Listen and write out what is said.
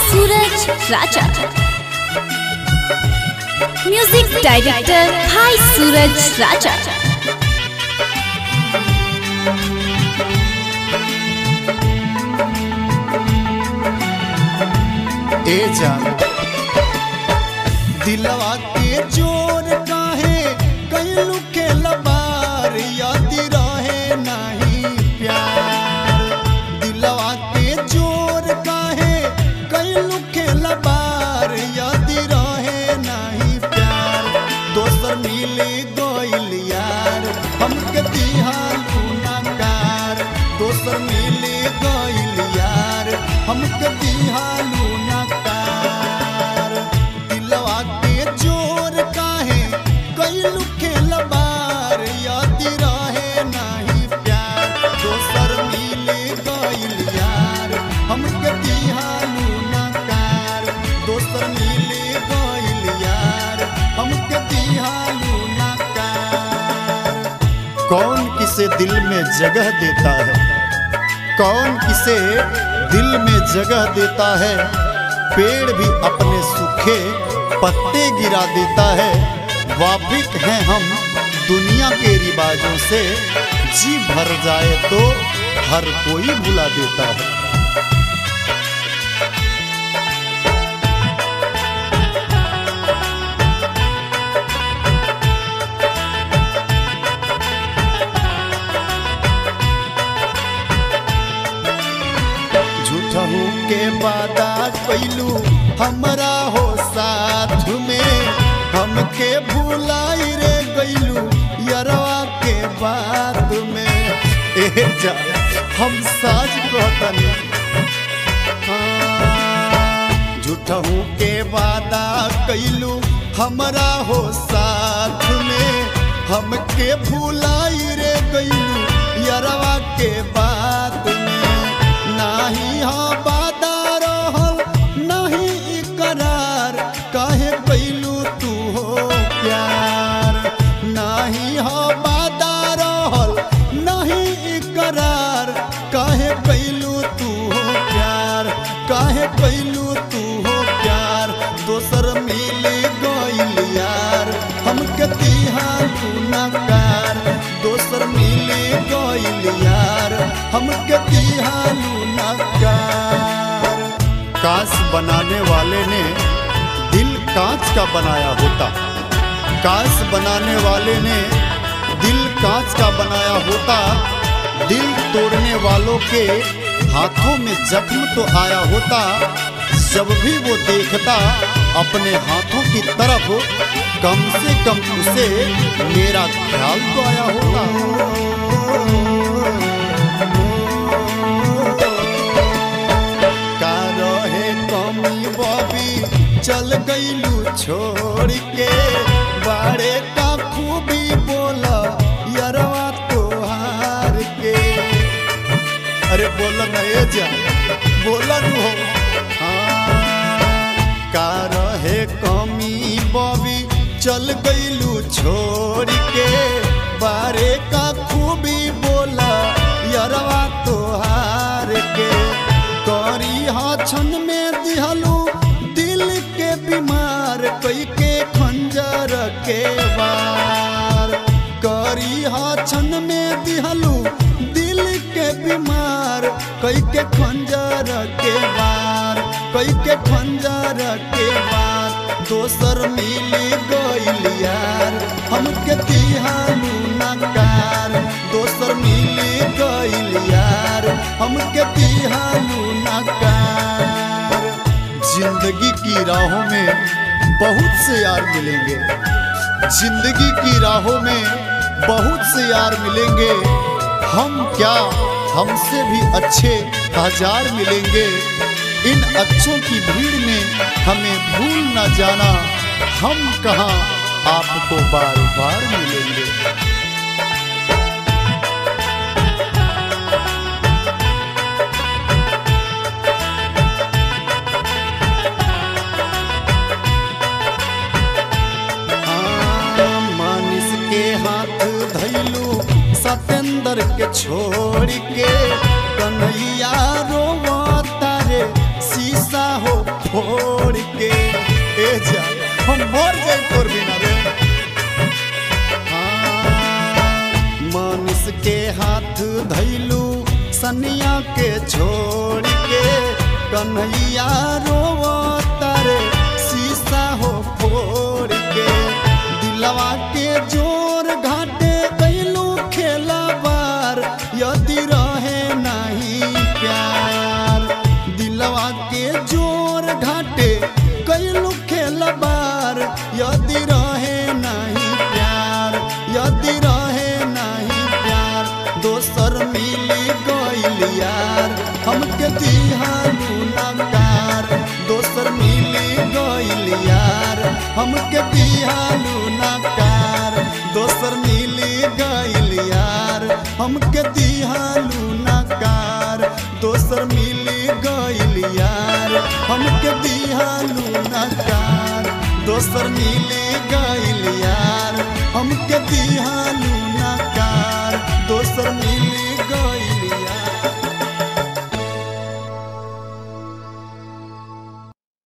सूरज राजा music director भाई सूरज राजा ए जान दिलवा के जोर काहे कैलू के लबार याद रहे नहीं प्यार दिलवा के जोर काहे कैलू के लबार याद रहे नहीं प्यार दोसर मिले गइल यार हमके दिहालू नकार दोसर मिले गइल यार हमके दिहालू नकार दिलवा के जोर काहे कैलू के लबार याद रहे नहीं प्यार दोसर मिले गइल यार हमके दिहालू नकार दोसर मिले गइल यार हमके दिहालू नकार कौन किसे दिल में जगह देता है कौन किसे दिल में जगह देता है पेड़ भी अपने सूखे पत्ते गिरा देता है वापिक हैं हम दुनिया के रिवाजों से जी भर जाए तो हर कोई बुला देता है झूठहू के वादा कैलू हमरा हो साथ में हमके भुलाई रे गैलू यरवा के बात में ए जा हम साज कहतनी झूठहू के वादा कैलू हमरा हो साथ में हमके भुलाई रे गैलू यरवा के बात में नाही हा वादा रहल नहीं इकरार काहे कैलू तू हो प्यार नाही हा वादा रहल नहीं इकरार काहे कैलू तू हो प्यार काहे कैलू तू हो प्यार दोसर मिले गइल यार हमके तिहालू नकार दोसर मिले गइल यार हमके तिहालू नकार कांच बनाने वाले ने दिल कांच का बनाया होता कांच बनाने वाले ने दिल कांच का बनाया होता दिल तोड़ने वालों के हाथों में जख्म तो आया होता जब भी वो देखता अपने हाथों की तरफ कम से कम उसे मेरा ख्याल तो आया होता का रहे कमी बबी चल गईलू छोड़ के बाड़े का खूबी बोला यरवा तोहार के अरे बोला न ए जा बोला नु हो हाँ, का रहे कमी बबी चल गईलू छोड़ के बारे का खूबी बोला यरवा तोहार के करी हाछन में दिहलू दिल के बीमार कई के खंजर के वार करी हाछन में दिहलू दिल के बीमार कई के खंजर के वार कई के खंजर के वार दोसर मिली गइल यार हमके तिहालू नकार दोसर मिली गइल यार हमके तिहालू नकार जिंदगी की राहों में बहुत से यार मिलेंगे जिंदगी की राहों में बहुत से यार मिलेंगे हम क्या हमसे भी अच्छे हजार मिलेंगे इन अच्छों की भीड़ में हमें भूल न जाना हम कहाँ आपको बार बार मिलेंगे हाँ, मानिस के हाथ धैलू सतेंद्र के छोड़ के कन्हैया रोवा तारे शीशा हो धैलू सनिया के छोड़ के कन्हैया रोवता रे शीशा हो फोड़ के दिलवा के जोर घाटे कैलू खेला बार यदि रहे नहीं प्यार दिलवा के जोर घाटे कैलू खेला बार यदि रहे नहीं प्यार यदि रहे नहीं प्यार दोसर मिली गइल यार हमके दिहालू नकार दोसर मिली गइल यार हमके दिहालू नकार दोसर मिली गइल यार हमके दिहालू नकार दोसर मिली गइल यार हमके दिहालू नकार दोसर मिली गइल यार हमके